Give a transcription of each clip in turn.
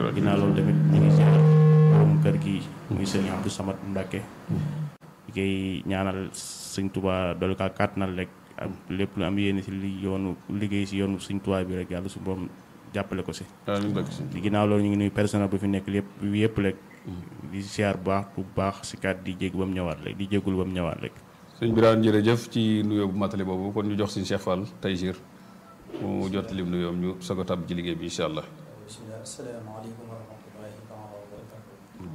ginnaaw loolu tamit ñu ngi ziar borom kër gi muy sëñ Abdou Samad Mbacke di koy ñaanal sëñ Tuubaa doolu kaa kàttanal rek am lépp lu am yéene si li yoonu liggéey si yoonu sëñ Tuubaa bi rek yàlla su borom jàppale ko si amiin Mbacke si di ginnaaw loolu ñu ngi nuyu personnel bu fi nekk lépp yëpp rek di ziar bu baax bu baax si kat di jégg ba mu ñëwaat rek di jéggul ba mu ñëwaat rek sëñ Birane jërëjëf ci nuyoo bu matali boobu kon ñu jox sëñ Cheikh Fall Taysir mu jot lim nuyoom ñu soog a tàbb ci liggéey bi incha allah. bisimilah asalaamaaleykum wa rahmatullahi taala wa barakatu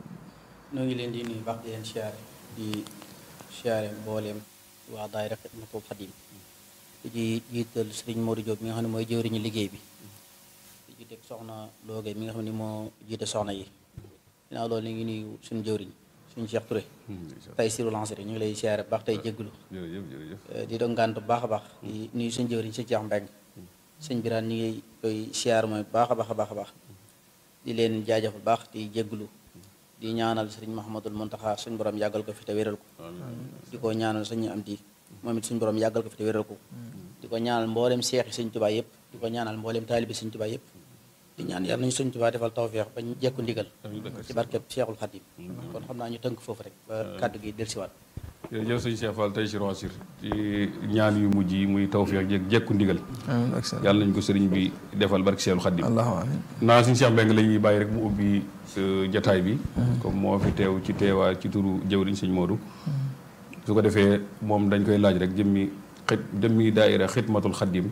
noo ngi leen di nuyu baax di leen siyaare di siyaare mbooleem waa daayira Xidmatul Xadim di ci jiital sëriñ Modou Diop mi nga xam ne mooy jëwriñu liggéey bi di ci teg soxna Looge mi nga xam ne moo jiite soxna yi ginnaaw loolu ñu ngi nuyu suñu jëwriñ suñu Cheikh Touré tey siru lancé ñu ngi lay siyaare baax tey jégglu jërëjëf jërëjëf. di doon ngànt bu baax a baax di nuyu suñu jëwriñ si Cheikh Mbeng sëñ Birane ñu ngi koy siyaar mooy baax a baax a baax a baax di leen jaajëfal baax di jégglu di ñaanal sëriñ Mahamadul Muntaxa suñ borom yàggal ko fi te wéral ko di ko ñaanal sëñ am di moom it suñ borom yàggal ko fi te wéral ko di ko ñaanal mboolem seexi sëñ Tuubaa yëpp di ko ñaanal mboolem taalibi sëñ Tuubaa yëpp di ñaan yàlla nañu sëñ Tuubaa defal tawfeex bañ jekku ndigal ci barkeb Seexul Xadim kon xam naa ñu tënk foofu rek ba kàddu gi dellusiwaat jërëjëf sëñ Cheikh Fall Taysir Wasir ci ñaan yu mujj yi muy tawfeex jeeg jekku ndigal amiin ak salaam yàlla nañ ko sëriñ bi defal barke Seexul Xadim allahumma amiin naa suñu Cheikh Mbengue la ñuy bàyyi rek mu ubbi euh, jataay bi comme moo fi teew ci teewaa ci turu jëwriñ sëñ Modou su ko defee moom dañ koy laaj rek jëmmi xit jëmmi daayira xidmatul xaddim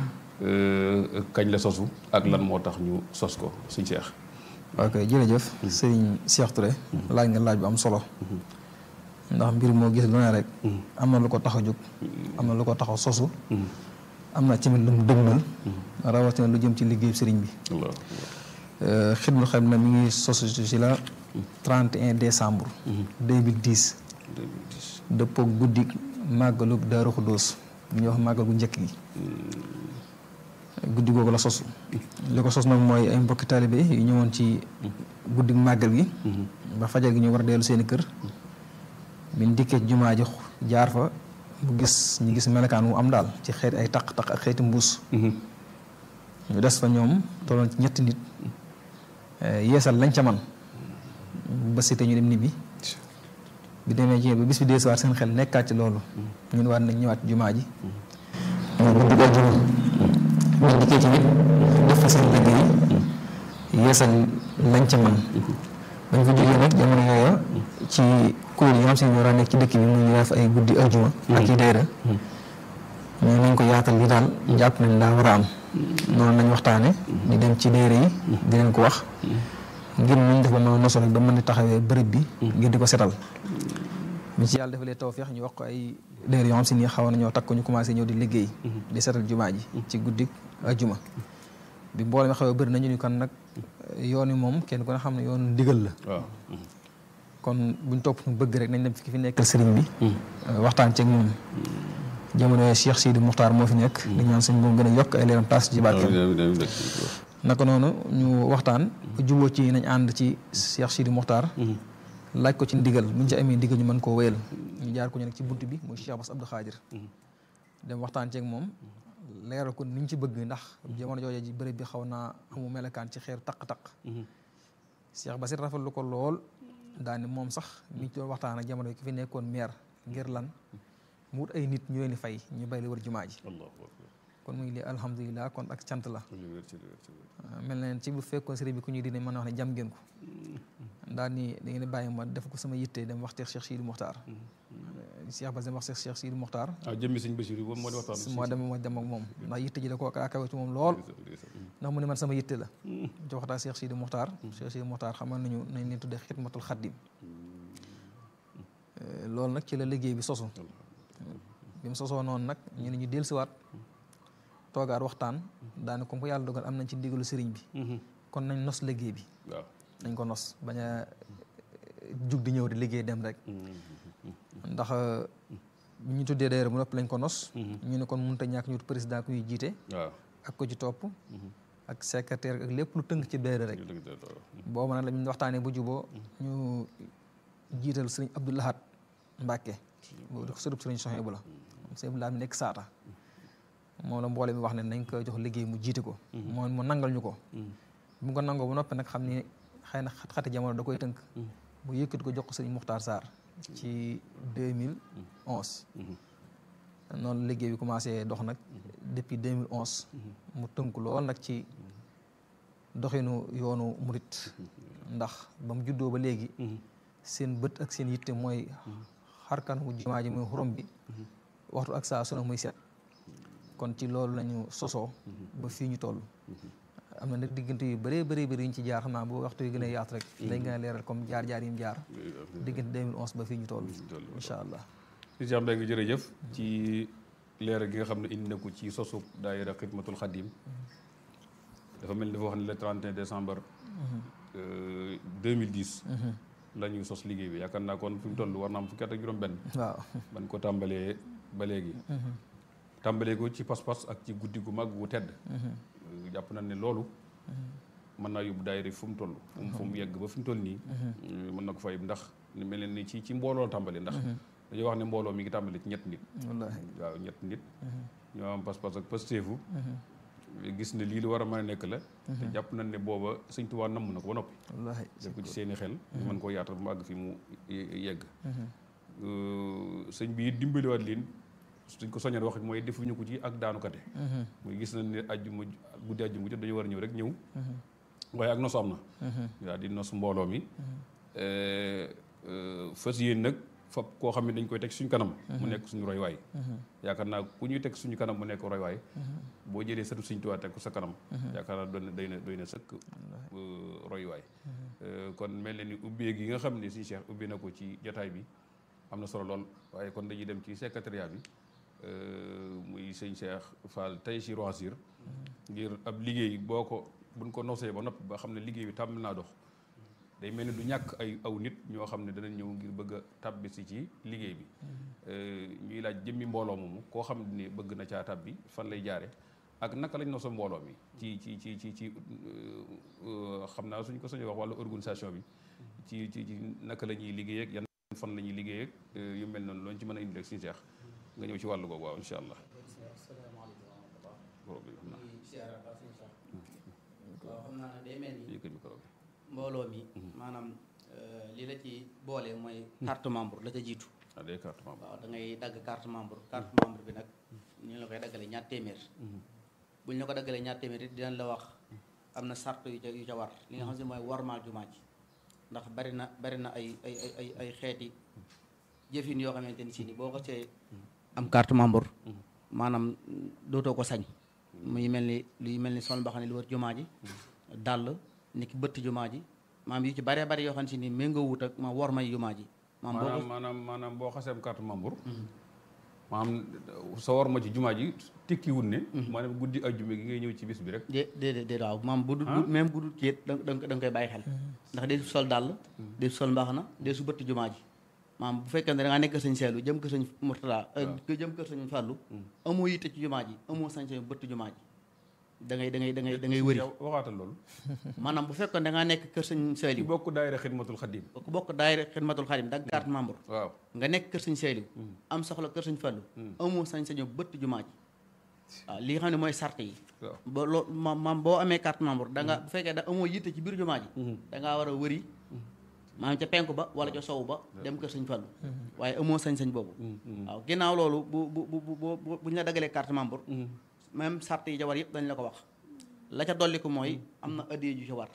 euh, kañ la sosu ak lan moo tax ñu sos ko suñ Cheikh ok jërëjëf sëriñ Cheikh Touré laaj nga laaj bu am solo ndax mbir moo gis lu ne rek am na lu ko tax a jóg am na lu ko tax a sosu am na tamit lu mu dëgmal rawatina lu jëm ci liggéey sëriñ bi Allah xidmul xam na mi ngi sosu ci la 31 décembre 2010 2010 dëppook guddi màggalu Daaru Xuddoos bu ñuy wax màggal gu njëkk gi guddi googu la sosu li ko sos nag mooy ay mbokki taalibe yu ñëwoon ci guddi màggal gi ba fajar gi ñu war a dellu seeni kër biñ dikkee ci jumaa ji jaar fa bu gis ñu gis melokaan wu am daal ci xeeti ay taq-taq ak xeeti mbuus ñu des fa ñoom tolloon ci ñetti nit yeesal lañ ca man ba si te ñu dem nibbi bi demee ci ba bis bi deesuwaat seen xel nekkaat ci loolu ñun waat nañ ñëwaat ci jumaa ji ñu guddi ko juma ñu dikkee ci nit def fa seen liggéey yeesal lañ ca man bañ fa jógee nag jamono yooya ci kuréel yi nga xam si ñoo daan nekk ci dëkk bi muy def ay guddi aljuma ak i dayra mais nañ ko yaatal li daal jàpp nañ daa war a am noonu nañ waxtaane di dem ci dayra yi di leen ko wax ngir nañ def ba mën a nosu rek ba mën a taxawee bërëb bi ngir di ko setal mi ci yàlla defalee tawfeex ñu wax ko ay dayra yoo xam si nii xaw nañoo takk ñu commencé ñëw di liggéey di setal jumaa ji ci guddi aljuma bi mboolem xaw a bëri nañu ni kon nag yoon wi moom kenn ku ne xam ne yoon ndigal la waaw kon buñ topp ñu bëgg rek nañ dem fi fi nekkal sëriñ bi waxtaan ceeg moom jamono yooyu Cheikh Sidi Muxtaar moo fi nekk di ñaan sëñ moom gën a yokk ay leeram taas ci barkeem naka noonu ñu waxtaan juboo ci nañ ànd ci Cheikh Sidi Muxtaar laaj ko ci ndigal buñ ci amee ndigal ñu mën koo wéyal ñu jaar ko ñu nekk ci bunt bi muy Cheikh Bass Abdou Khadir dem waxtaan ceeg moom leeral ko niñ ci bëgg ndax jamono jooju ji bërëb bi xaw naa amu melekaan ci xeer taq-taq Cheikh Bass it rafetlu ko lool daal ni moom sax mi ci doon waxtaan ak jamono ki fi nekkoon maire ngir lan mu wut ay nit ñu leen di fay ñu bay li wër jumaa ji kon muy li alhamdulilah kon ak cant la mel na ci bu fekkoon sëriñ bi ku ñuy dine mën a wax ne jam ngeen ko daal ni da ngeen di bàyyi ma def ko sama yitte dem wax teex Cheikh Sidi Mokhtar Cheikh Bass dem wax teex Cheikh Sidi Mokhtar ah jëmmi sëñ Basiru boobu moo di waxtaan moo dem moo dem ak moom ndax yitte ji da ko akawe ci moom lool ndax mu ne man sama yitte la ci waxtaan Cheikh Sidi Mokhtar Cheikh Sidi Mokhtar xamal nañu nañ leen tuddee xidmatul xaddim loolu nag ci la liggéey bi sosu bi mu sosoo noonu nag ñu ne ñu dellusiwaat toogaat waxtaan daane comme ko yàlla dogal am nañ ci ndigalu sëriñ bi kon nañ nos liggéey bi waaw nañ ko nos bañ a jug di ñëw di liggéey dem rek ndax bi ñu tuddee daayira mu nopp lañ ko nos ñu ne kon mënut a ñàkk ñu wut président kuy jiite waaw ak ko ci topp ak secrétaire ak lépp lu tënk ci daayira rek boobu nag la ñu waxtaanee bu juboo ñu jiital sëriñ Abdou Lahad Mbacke boobu di ko sërëb sëriñ Soxna bu la sëriñ Abdou Lahad mi nekk saata moom la mboole mi wax ne nañ ko jox liggéey mu jiite ko moom mu nangal ñu ko bu nga ko nangoo ba noppi nag xam ni xëy na xat-xati jamono da koy tënk mu yëkkati ko jox ko sëñ Muxtaar Sarr ci 2011 noonu liggéey bi commencé dox nag depuis 2011 mu tënk lool nag ci doxinu yoonu murit ndax ba mu juddoo ba léegi seen bët ak seen yitte mooy xarkan wu jumaa ji muy xurum bi waxtu ak saa su ne muy set kon ci loolu lañu sosoo ba fii ñu toll am na nag diggante yu bëree bëri bëri yu ñu ci jaar xam naa bu waxtu yu gën a yaatu rek dañ gën a leeral comme jaar-jaar yi mu jaar diggante 2011 ba fii ñu toll incha allah si Cheikh Mbengue jërëjëf ci leeral gi nga xam ne indi na ko ci sosu daayira xidmatul xadim dafa mel ni dafa wax ne le 31 décembre 2010 la ñuy sos liggéey bi yaakaar naa kon fi mu toll war na am fukki at ak juróom benn waaw ban ko tàmbalee ba léegi tàmbalee ko ci pas-pas ak ci guddi gu mag gu tedd jàpp nañ ne loolu mën naa yóbbu daayira fu mu toll fu mu fu mu yegg ba fi mu toll nii mën na ko fa yóbbu ndax ni mel ni ci ci mbooloo tàmbali ndax dañoo wax ne mbooloo mi ngi tàmbali ci ñett nit wallaahi waaw ñett nit ñoo am pas-pas ak pasteefu gis ne lii lu war a mën a nekk la te jàpp nañ ne booba sëñ Tuubaa namm na ko ba noppi wallaahi def ko ci seeni xel mën koo yaatal mu àgg fi mu yegg sëñ bi dimbaliwaat leen suñ ko soññal wax mooy defuñu ko ci ak daanukate muy gis nañ ne ajjuma guddi ajjuma jot dañu war a ñëw rek ñëw waaye ak nosu am na waaw di nos mbooloo mi fas yéen nag fab koo xam ne dañ koy teg suñu kanam mu nekk suñu roy waay yaakaar naa ku ñuy teg suñu kanam mu nekk roy waay boo jëlee sëtu Sëñ Tuubaa teg ko sa kanam yaakaar naa doon doy na doy na sëkk roy waay kon mel na ni ubbee gi nga xam ne suñu Cheikh ubbi na ko ci jotaay bi am na solo lool waaye kon dañuy dem ci secrétariat bi muy sëñ Cheikh Fall tey si Roisir ngir ab liggéey boo ko buñ ko nosee ba noppi ba xam ne liggéey bi tàmm naa dox day mel ni du ñàkk ay aw nit ñoo xam ne danañ ñëw ngir bëgg a tàbbi si ci liggéey bi ñuy laaj jëmmi mbooloo moomu koo xam ne bëgg na caa tàbbi fan lay jaare ak naka lañ noso mbooloo mi ci ci ci ci ci xam naa suñ ko sañoo wax wàllu organisation bi ci ci ci naka la ñuy liggéey ak yan fan la ñuy liggéey ak yu mel noonu looñu ci mën a indi rek suñu seex nga ñëw ci wàllu googu waaw incha allah. waaw xam naa ne day mel ni yëkkat micro bi. mbooloo mi maanaam li la ci boole mooy carte membre la ca jiitu ah day carte membre. waaw da ngay dagg carte membre carte membre bi nag ñu la koy daggalee ñaar téeméer bu ñu la ko daggalee ñaar téeméer it dinañ la wax am na sart yu ca yu ca war li nga xam ne mooy warmaal jumaa ji ndax bari na bari na ay ay ay ay ay xeeti jëfin yoo xamante ni si ni boo ko see am carte membre maanaam dootoo ko sañ muy mel ni luy mel ni sol mbaxane ne lu wër jumaa ji dàll ni ki bëtt jumaa ji maam yu ci baree bari yoo xam ne si ni méngoo wut ak ma war may jumaa ji maam boo maanaam ko maanaam maanaam boo xasee am carte membre. maanaam sa war ma ci jumaa ji tekkiwul ne. maanaam guddi ajjuma gi ngay ñëw ci bis bi rek. dé déedéet déedéet waaw maam bu du même bu dul ceet da da nga koy bàyyi xel ndax dee su sol dàll dee su sol mbaxana dee su bëtt jumaa ji maam bu fekkee ne da ngaa nekk sëñ seelu jëm kër sëñ Murtala jëm kër sëñ Fàllu amoo yitte ci jumaa ji amoo sañ sañ bëtt jumaa ji da ngay da ngay da ngay da ngay wëri yow waxaatal loolu. maanaam bu fekkoon da ngaa nekk kër sëñ ki seelu bokk daayira xidmatul xadim. ku bokk daayira xidmatul xadim dag carte membre waaw. nga nekk kër sëñ seelu am soxla kër sëñ Fàllu amoo sañ sañu bëtt jumaa ji waaw li nga xam ne mooy sart yi waaw. ba loo maam maam boo amee carte membre da nga bu fekkee da amoo yitte ci biir jumaa ji da ngaa war a wëri maanaam ca penku ba wala ca sowu ba dem kër sëñ Fallu waaye amoo sañ-sañ boobu waaw ginnaaw loolu bu bu bu bu bu bu ñu la dagalee carte membre même sart yi ca war yëpp dañ la ko wax la ca dolli ko mooy am na addiye ju ca war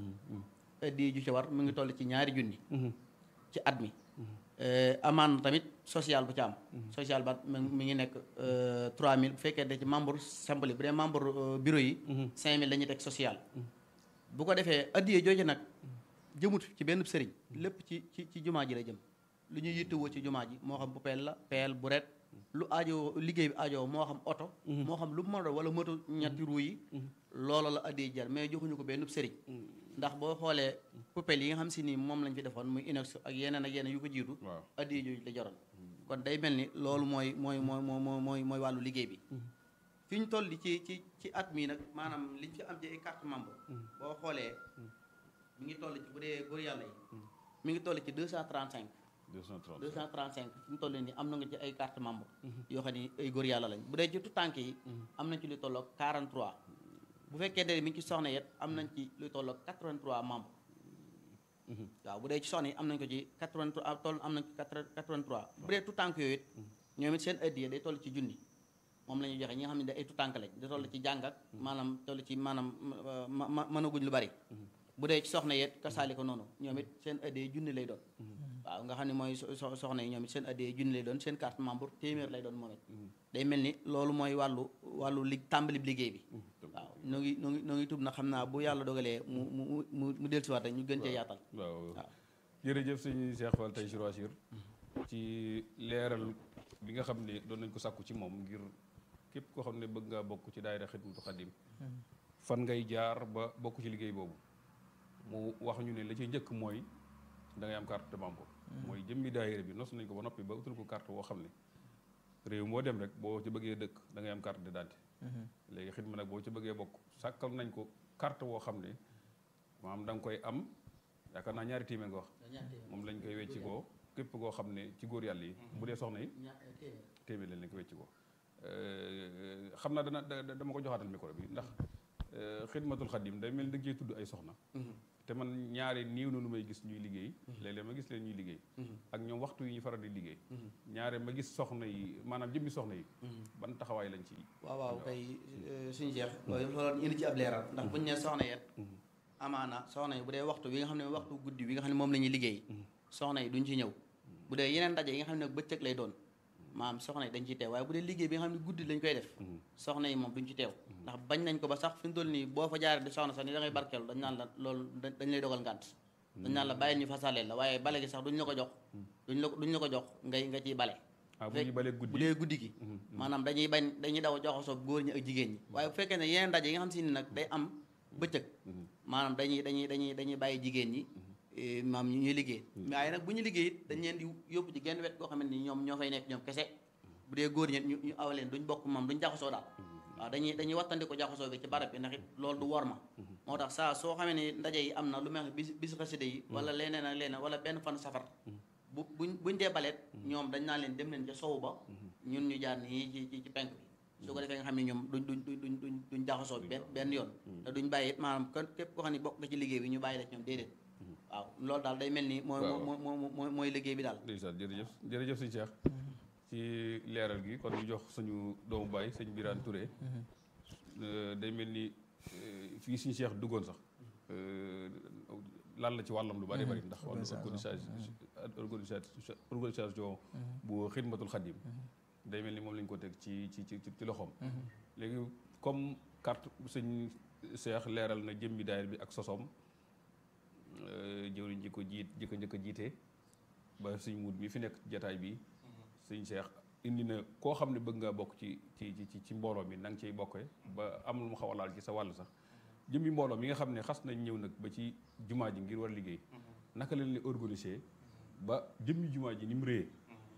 addiye ju ca war mu ngi toll ci ñaari junni ci at mi amaan na tamit social bu ca am social ba mi mi ngi nekk 3000 bu fekkee da ci membre simple yi bu dee membre euh, bureau yi 5000 la ñuy teg social bu ko defee addiye jooju nag jëmut ci benn sëriñ lépp ci ci ci jumaa ji la jëm lu ñuy yittewoo ci jumaa ji moo xam bu peel la peel bu ret lu aajo liggéey bi aajo moo xam oto moo xam lu mu mën a doon wala moto ñetti ruu yi loola la addiye jar mais joxuñu ko benn sëriñ ndax boo xoolee poubelle yi nga xam si ni moom lañ fi defoon muy inox ak yeneen ak yeneen yu ko jiitu waaw. addiye jooju la jaroon kon day mel ni loolu mooy mooy mooy mooy mooy mooy mooy wàllu liggéey bi fi ñu toll ci ci ci at mii nag maanaam liñ fi am ci ay carte membre boo xoolee mi ngi toll ci bu dee góor yàlla yi mi ngi toll ci 235 230. 235 fi mu toll nii am na nga ci ay carte membre yoo xam ni ay góor yàlla lañ bu dee ci tout tànk yi am na ci lu tolloog 43 bu fekkee ne mi ngi ci soxna yet am nañ ci lu toll ak 83 membres waaw bu dee ci soxna yi am nañ ko ci 83 toll am nañ ko 83 bu dee tout tànk yooyu it ñoom it seen addiya day toll ci junni moom la ñuy joxe ñi nga xam ne da ay tout tànk lañ da toll ci jàng ak maanaam toll ci maanaam ma ma mënaguñ lu bari bu dee ci soxna yet kasaali ko noonu ñoom it seen addiya junni lay doon waaw nga xam ne mooy soxna yi ñoom it seen addiya junni lay doon seen carte membre téeméer lay doon moom it day mel ni loolu mooy wàllu wàllu li tàmbali liggéey bi waaw noo ngi noo ngi noo ngi tub na xam naa bu yàlla dogalee mu mu mu mu dellusiwaat rek ñu gën cee yaatal waaw jërëjëf sëñ Cheikh Fall tey sur Assir ci leeral bi nga xam ne doon nañ ko sàkku ci moom ngir képp koo xam ne bëgg ngaa bokk ci daayira Xidmatul Xadim fan ngay jaar ba bokk ci liggéey boobu mu wax ñu ne la ci njëkk mooy da ngay am carte de membre mooy jëmmi daayira bi nos nañ ko ba noppi ba utal ko carte woo xam ne réew moo dem rek boo ci bëggee dëkk da ngay am carte d'identité léegi xidma nag boo ci bëggee bokk sàkkal nañ ko carte woo xam ne maanaam da nga koy am yaakaar naa ñaari téeméer nga wax moom lañ koy wecci koo képp koo xam ne ci góor yàlla yi bu dee soxna yi téeméer lañ lañ ko wecci koo xam naa dana dama ko joxaatal micro bi ndax xidmatul xadim day mel ni da cee tudd ay soxna te man ñaari niiw na lu may gis ñuy liggéey léeg-léeg ma gis leen ñuy liggéey ak ñoom waxtu yi ñu faral di liggéey ñaare ma gis soxna yi maanaam jëmmi soxna yi ban taxawaay lañ ci waaw waaw kay suñu jeex loolu loolu indi ci ab leeral ndax buñu ne soxna yet amaana soxna yi bu dee waxtu bi nga xam ne waxtu guddi bi nga xam ne moom la ñuy liggéey soxna yi duñ ci ñëw bu dee yeneen ndaje yi nga xam ne bëccëg lay doon maam soxna yi dañ ciy teew waaye bu dee liggéey bi nga xam ne guddi lañ koy def soxna yi moom duñ ci teew ndax bañ nañ ko ba sax fi mu toll nii boo fa jaaree di soxna sax ni da ngay barkeelu dañ naan la loolu dañ lay dogal ngànt dañ naan la bàyyil ñu fasaleel la waaye bale gi sax duñ la ko jox duñ la duñ la ko jox ngay nga ciy bale ah bu ñuy balee guddi bu dee guddi gi maanaam dañuy bañ dañuy daw joxasoo góor ñi ak jigéen ñi waaye bu fekkee ne yeneen ndaje yi nga xam si ni nag day am bëccëg maanaam dañuy dañuy dañuy dañuy bàyyi jigéen ñi maam ñuy liggéey waaye nag bu ñu liggéey it dañ leen di yóbbu ci genn wet goo xamante ni ñoom ñoo fay nekk ñoom kese bu dee góor ñi ñu ñu awaleen duñ bokk moom duñ jaxasoo daal waaw dañuy dañuy wattandi ko jaxasoo bi ci barab bi ndax it loolu du wor ma moo tax saa soo xamee ni ndaje yi am na lu mel ne bis bis xasida yi wala leneen ak leneen wala benn fan safar bu buñ buñ dee baleet ñoom dañ naa leen dem leen ca sowu ba ñun ñu jaar nii ci ci ci penk bi su ko defee nga xam ne ñoom duñ duñ duñ duñ duñ jaxasoo bi benn benn yoon te duñ bàyyi it maanaam kon képp koo xam ne bokk nga ci liggéey bi ñu bàyyi la ñoom déedéet waaw loolu daal day mel ni mooy moo moo mooy liggéey bi daal ndeysaan jërëjëf jërëjëf sëñ Cheikh ci leeral gi kon ñu jox suñu doomu baay sëñ Birane Touré day mel ni fii suñu Cheikh duggoon sax lan la ci wàllam lu bari bari ndax wàllu organisation organisation bu xidmatul xadim day mel ni moom lañ ko teg ci ci ci ci loxoom léegi comme carte sëñ Cheikh leeral na jëmmi daayir bi ak sosoom jëwriñ ji ko jiit ji ko njëkk a jiite ba suñ muut mi fi nekk jataay bi suñ Cheikh indi na koo xam ne bëgg nga bokk ci ci ci ci mbooloo mi na nga ciy bokkee ba am lu mu xaw a laal ci sa wàll sax jëmmi mbooloo mi nga xam ne xas nañ ñëw nag ba ci jumaa ji ngir war liggéey naka leen li organiser ba jëmmi jumaa ji ni mu réyee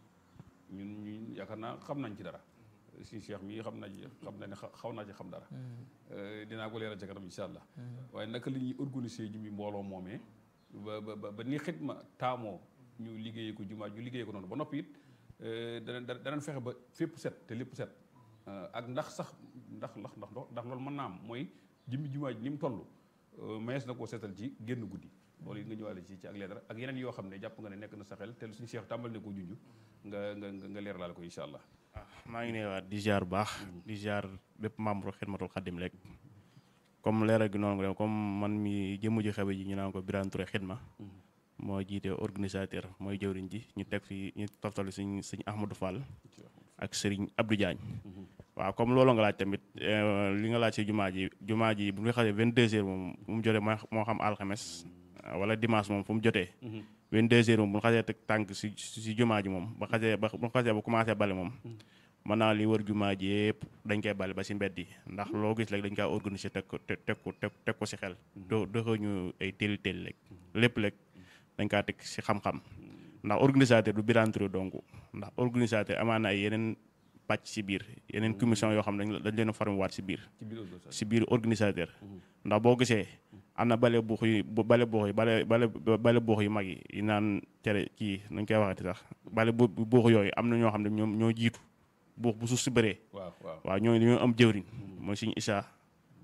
ñun ñu yaakaar naa xam nañ ci dara suñ Cheikh mii xam na ci xam na ne xaw naa ci xam dara dinaa ko leeral ca kanam incha allah waaye naka la ñuy organiser jëmmi mbooloo moomee ba ba ba ni xidma taamoo ñu liggéeyee ko jumaa ñu liggéeyee ko noonu ba noppi it dana danañ fexe ba fépp set te lépp set ak ndax sax ndax ndax ndax ndax loolu mën naa am mooy jëmmi jumaa ji ni mu toll mayees na koo seetal ci génn guddi loolu it nga ñëwaale ci ci ak leeral ak yeneen yoo xam ne jàpp nga ne nekk na sa xel te suñu Cheikh tàmbal ne ko junj nga nga nga leeralaale ko incha allah. maa ngi neewaat di ziar bu baax di ziar bépp membre xidmatul xadim rek comme leeral gi noonu nga comme man mi jëmm ji xewe ji ñu naan ko Birane Touré xidma moo jiite organisateur mooy jëwriñ ji ñu teg fi ñu toftali suñ suñ Ahmadou Fall ak Serigne Abdou Diagne waaw comme loolu nga laaj tamit li nga laaj si jumaa ji jumaa ji bu ñu xasee 22 heures moom fu mu jotee moo xam alxames wala dimanche moom fu mu jotee 22 heures moom bu ñu xasee teg tànk si si jumaa ji moom ba xasee ba bu ñu xasee ba commencé bale moom mën naa li wër jumaa ji yëpp dañ koy bale ba si mbedd yi ndax loo gis rek dañ kaa organiser teg ko teg ko teg ko si xel do doxuñu ay téeli téeli rek lépp rek dañ kaa teg si xam-xam ndax organisateur du Birane Touré donc ndax organisateur amaan na ay yeneen pàcc si biir yeneen commission yoo xam ne dañ leen a formé waat si biir si biir organisateur ndax boo gisee am na bale buux yu bale buux yi bale bale bale buux yu mag yi yi naan cere kii nañ koy waxati sax bale bu buux yooyu am na ñoo xam ne ñoom ñoo jiitu buux bu suuf si bëree waaw waaw waaw ñooñu dañoo am jëwriñ mooy suñu isaa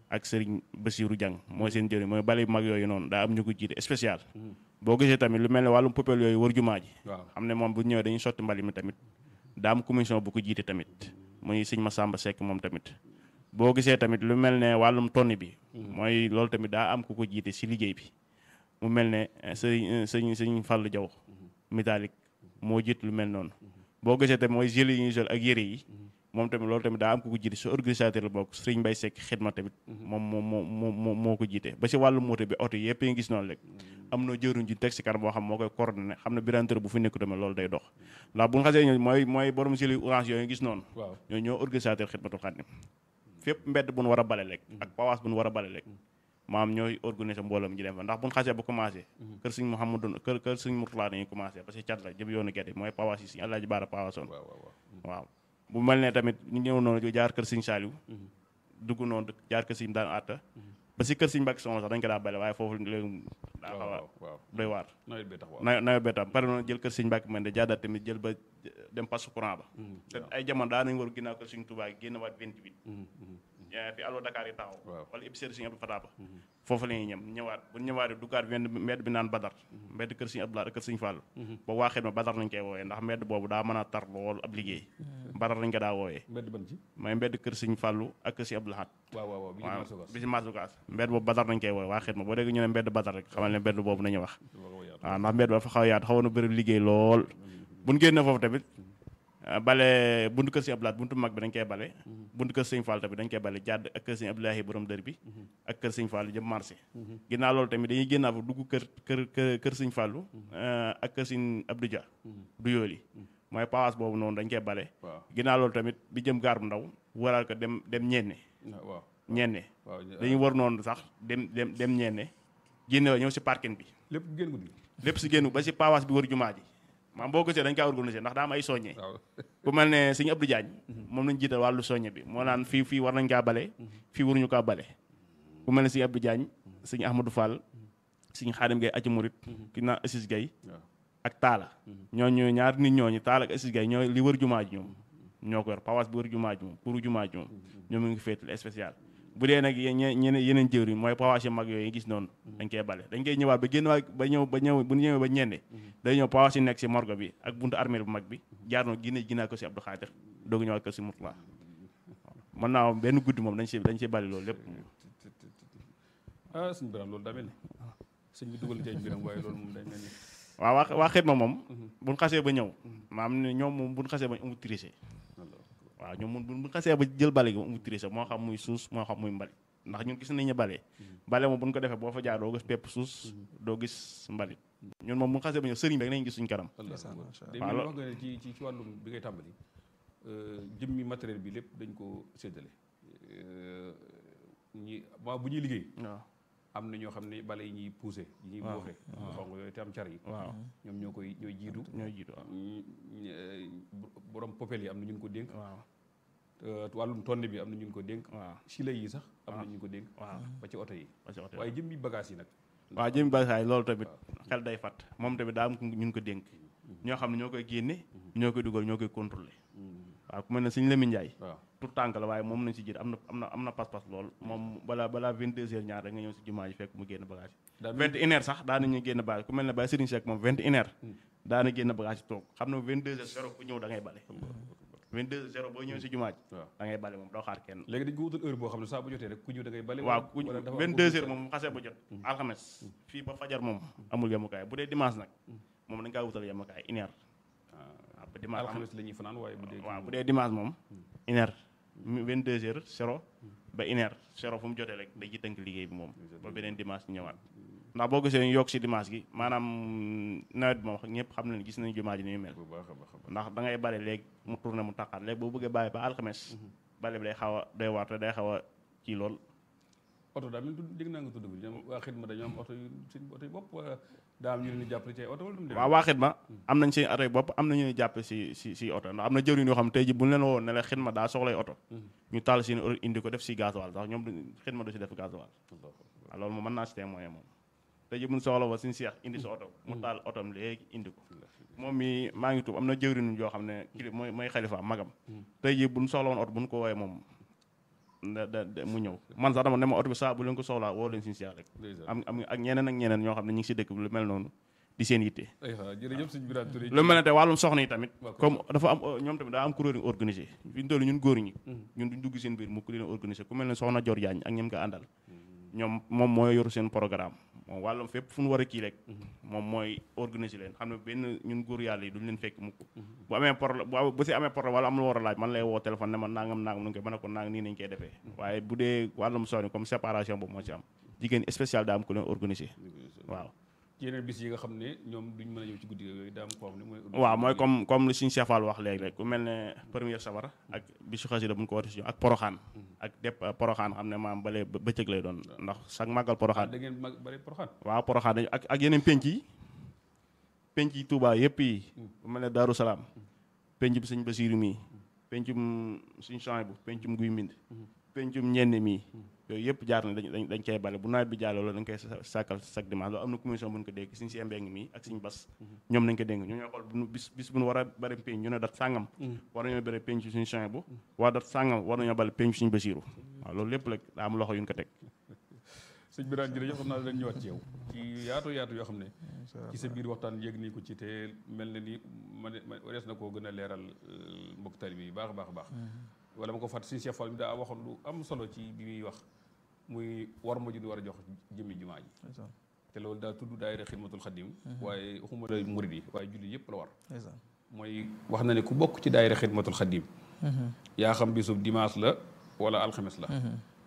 ak sëriñ Bassirou Diang mooy seen jëriñ mooy bale yu mag yooyu noonu daa am ñu ko jiite spécial boo gisee tamit lu mel ne wàllum popel yooyu wër jumaa ji waaw xam ne moom bu ñëwee dañuy sotti mbali mi tamit daa am commission bu ko jiite tamit muy sëñ Massamba Seck moom tamit boo gisee tamit lu mel ne wàllum tonni bi mooy loolu tamit daa am ku ko jiite si liggéey bi mu mel ne eh, sëriñ sëñ sëñ Fallou Diaw métallique moo jiit lu mel noonu boo gisee tamit mooy gilets yi ñuy sol ak yére yi moom tamit loolu tamit daa am ku ko jiite su organisateur la bokk sëriñ Mbaye Seck xidma tamit moom moo moo moo moo moo ko jiite ba si wàllu moto bi oto yëpp yi ngi gis noonu rek am na jëruñ ji teg si kanam boo xam moo koy coordonné xam ne biranteur bu fi nekku tamit loolu day dox ndax bu ñu xasee ñëw mooy mooy borom gilet orange yooyu gis noonu waaw ñoo ñoo organisateur xidmatul xaadim fépp mbedd bu nu war a bale rek ak pawaas bu nu war a bale rek maam ñooy organiser mbooloo mi ñu dem fa ndax bu ñu xasee ba commencé kër sëñ Mouhamadou kër kër sëñ Mourtala dañuy commencé parce que cat la jëm yoonu gerte mooy pawaas yi sëñ Alaaji Baara pawaasoon waaw waaw waaw waaw bu mel ne tamit ñu ñëw noonu jaar kër sëñ Saliou dugg noonu jaar kër sëñ daan atta ba si kër sëñ Mbàkke Soxna sax dañ ko daa bale waaye foofu léegi daa xaw a waaw waaw doy waar nawet bee tax waaw nawet nawet bee tam pare noonu jël kër sëñ Mbàkke man de jaadaat tamit jël ba dem passe courant ba te ay jamono daa nañ war ginnaaw kër sëñ Touba génn waat 28 yaa fi allo Dakar yi taxaw Waaw. wala épicerie sëñ Abdou Fatah ba foofu la ñuy ñem ñëwaat bu ñëwaatee duggaat wenn mbedd bi naan Badar mbedd kër sëñ Abdou Lahad ak kër sëñ Fallou ba waaxee ma Badar lañ koy wooyee ndax mbedd boobu daa mën a tar lool ab liggéey Badar lañ ko daa wooyee mbedd ban ci mooy mbedd kër sëñ Fallou ak kër sëñ Abdou Lahad waaw waaw waaw bi ñu waaw marché gas bi si Masukaas mbedd boobu Badar lañ koy wooyee waaxee ma boo dégg ñu ne mbedd Badar rek xamal ne mbedd boobu nañu wax waaw ndax mbedd ba fa xaw a yaatu xawoon na bëri liggéey lool bu ñu génnee foofu tamit ah, bale buntu kër sëñ Abdou Lahad buntu mag bi dañ koy bale buntu kër sëñ Fall tamit dañ koy bale jàdd ak kër sëñ Abdoulahi borom dër bi ak kër sëñ Fallu jëm marché ginnaaw loolu tamit dañuy génnaa fa dugg kër kër kër kër sëñ Fallu ah, ak kër sëñ Abdou Dia du yooli mooy pawaas boobu noonu dañ koy bale waaw ginnaaw loolu tamit bi jëm gaar bu ndaw waral ko dem dem ñenne waaw ñenne waaw dañuy war noonu sax dem dem dem ñenne génne ñëw si parking bi lépp génn guddi lépp si génn ba si pawaas bi wër jumaa ji maam boo gisee dañ kaa organisé ndax daa am ay soññe waaw ku mel ne sëñ Abdou Diagne moom lañ jiital wàllu soññe bi moo naan fii fii war nañ kaa bale fii waruñu kaa bale ku mel ne sëñ Abdou Diagne sëñ Ahmadou Fall sëñ Xaadim Gay aci murit ki naan Assis Gay waaw ak Taala ñooñu ñaar nit ñooñu Taala ak Assis Gay ñoo li wër jumaa ji ñoom ñoo ko yor pawaas bi wër jumaa ji moom pour jumaa ji moom ñoom ngi féetal spécial bu dee nag yeneen yeneen jëwriñ mooy pawaas yu mag yooyu gis noonu dañ koy bale dañ koy ñëwaat ba génn waa ba ñëw ba ñëw bu ñëwee ba ñende day ñëw pawaas yi nekk si morgue bi ak buntu armée bu mag bi jaar noonu génne ginnaaw ko si Abdou Khadir doogu ñëwaat ko si Mourtala mën naa am benn guddi moom dañ si dañ si bale loolu lépp ah sëñ Birame loolu daa mel ni sëñ bi dugal ci ay mbiram waaye loolu moom day mel ni waaw waa waa xidma moom buñ xasee ba ñëw maam ne ñoom moom buñ xasee ba amul triché waaw ñoom mun buñ xasee ba jël bale gi amul triché moo xam muy suus moo xam muy mbalit ndax ñun gis nañu bale bale moom buñ ko defee boo fa jaar doo gis pepp suus doo gis mbalit ñun moom buñ xasee ba ñëw sëriñ bi rek nañ gis suñ kanam Allah Ndeysaan, macha day Allah. mel ni wax nga ne ci ci ci wàllum bi ngay tàmbali euh, jëmmi matériel bi lépp dañ ko séddale Euh, ñi maa bu ñuy liggéey waaw am na ñoo xam ne bale yi ñuy poussé yi ñuy booxe xong yooyu te am car yi waaw ñoom ñoo koy ñooy jiitu ñooy jiitu waaw ñi- ñi- euh, borom popel yi am na ñun ko dénk waaw Euh, wàllum tonne bi am na ñun ko dénk waaw sila yi sax am na ñu ko dénk waaw ba ci oto yi parce que oto waaye jëmmi bagage yi nag waaw jëmi basaay loolu tamit xel day fat moom tamit daa am ku ñun ko dénk ñoo xam ne ñoo koy génne ñoo koy dugal ñoo koy contrôlé waaw ku mel ne suñu Lamine Ndiaye waaw tout tànk la waaye moom nañ si jiit am na am na am na pas-pas lool moom balaa balaa 22 heures ñaar rek nga ñëw si jumaa ji fekk mu génn bagage daa yi 21 heures sax daa nañu génn bagage ku mel ne Baye Serigne Seck moom 21 heures daana génn bagage yi toog xam ne 22 heures zéro ku ñëw da ngay bale 22 heures zéro boo ñëw si jumaa ji waaw da ngay bale moom doo xaar kenn léegi dañ ko wutal heure boo xam ne saa bu jotee rek ku ñëw da ngay bale waaw ku wala dafa am 22 heures moom xasee ba jot alxames fii ba fajar moom amul yemukaay bu dee dimanche nag moom dañ kaa wutal yemukaay une heure waaw ba dimanche am- alxames la ñuy fanaan waaye bu dee waaw bu dee dimanche moom une heure vingt deux heures zéro ba une heure zéro fu mu jotee rek day ci tënk liggéey bi moom ba beneen dimanche ñëwaat ndax boo gisee ñu yokk si dimanche gi maanaam nawet bi moom ñëpp xam nañ gis nañ jumaa ji ni muy mel bu baax a baax a baax ndax da ngay bale léegi mu tourné mu taqaat léegi boo bëggee bàyyi ba alxames bale bi day xaw a day waar te day xaw a kii lool oto daa mel ni dégg naa nga tudd bi ñoom waa xidma dañoo am oto yu seen oto yu bopp wala daa am ñu leen di jàppale ci ay oto wala du mu demee waaw waa xidma am nañ seen oto yi bopp am na ñuy jàppe si si si oto ndax am na jëriñ yoo xam tey ji bu ñu leen woon ne la xidma daa soxlay oto ñu taal seen oto indi ko def si gasoil sax ñoom du- xidma du si def gasoil waaw loolu moom mën naa si témoigner moom tey ji bu ñu soxla wa suñu seex indi sa oto mu taal otom léegi indi ko moom mi maa ngi tuub am na jëwriñ yoo xam ne kili mooy mooy xalifa magam tey ji bu ñu soxla woon oto bu ñu ko woowee moom da da da mu ñëw man sax dama ne ma oto bi saa bu leen ko soxlaa woo leen suñu Cheikh rek Ndeysaan. am am ak ñeneen ak ñeneen ñoo xam ne ñu ngi si dëkk bi lu mel noonu di seen yitte ay xa jërëjëf sëñ Birane Touré lu mel ne te wàllum soxna yi tamit Waaw, comme dafa am ñoom tamit daa am kuréel yu organisé fi ñu toll ñun góor ñi ñun duñ dugg seen biir mu ku leen organisé ku mel ne soxna Dior Diagne ak ñem ko àndal ñoom moom mooy yoru seen programme moom wàllum fépp fu ñu war a kii rek moom mooy organisé leen xam ne benn ñun góor yàlla yi duñ leen fekk mukk bu amee problème bu bu si amee problème wala am lu war a laaj man lay woo téléphone ne ma nangam nangam nu ngi koy mën a ko nang nii nañ koy defee waaye bu dee wàllum soxna comme séparation boobu moo ci am jigéen spécial daa am ku leen organisé waaw ci yeneen bis yi nga xam ne ñoom duñ mën a ñëw ci guddi yooyu daa am koo xam ne mooy waaw mooy comme comme li suñu Cheikh Fall wax léegi rek ku mel ne première sabar ak bisu xasida bu ñu ko wootee si ak poroxaan ak dépp poroxaan xam ne maam bale bëccëg lay doon ndax chaque màggal ah poroxaan da ngeen mag bari poroxaan waaw poroxaan dañu ak ak yeneen penc yi penc yi Touba yëpp yi bu mel ne Daaru Salaam penc bi sëñ Basiiru mii pencum suñu champs bu pencum guy mbind pencum ñenn mii yooyu yëpp jaar na dañ dañ dañ koy bale bu nawet bi jàlloo loolu dañ koy sa- sàkkal chaque dimanche loolu am na commission bu ñu ko dégg suñu si mbeng mii ak suñu bas ñoom nañ ko dégg ñu ñooy xool bu nu bis bis bu nu war a bari penc ñu ne dat sàngam war nañoo bari penc suñu champs bu waa dat sàngam war nañoo bale penc suñu Basiiru waaw loolu lépp rek daa am loxo yu ñu ko teg sëñ Birane jërëjëf xam naa dañ ñëwaat ci yow ci yaatu yaatu yoo xam ne ci sa biir waxtaan yéeg nii ko ci te mel na ni ma ne ma warees na koo gën a leeral euh, mbokk talibe yi baax a baax a baax wala ma ko fàtt suñu Cheikh Fall bi daa waxoon lu am solo ci bi muy wax muy war ma ju di war a jox jëmmi jumaa ji ndeysaan te loolu daa tudd daayira xidmatul xadim waaye waxuma la murid yi waaye julli yëpp la war ndeysaan mooy wax na ne ku bokk ci daayira xidmatul xadim yaa xam bisub dimanche la wala alxames la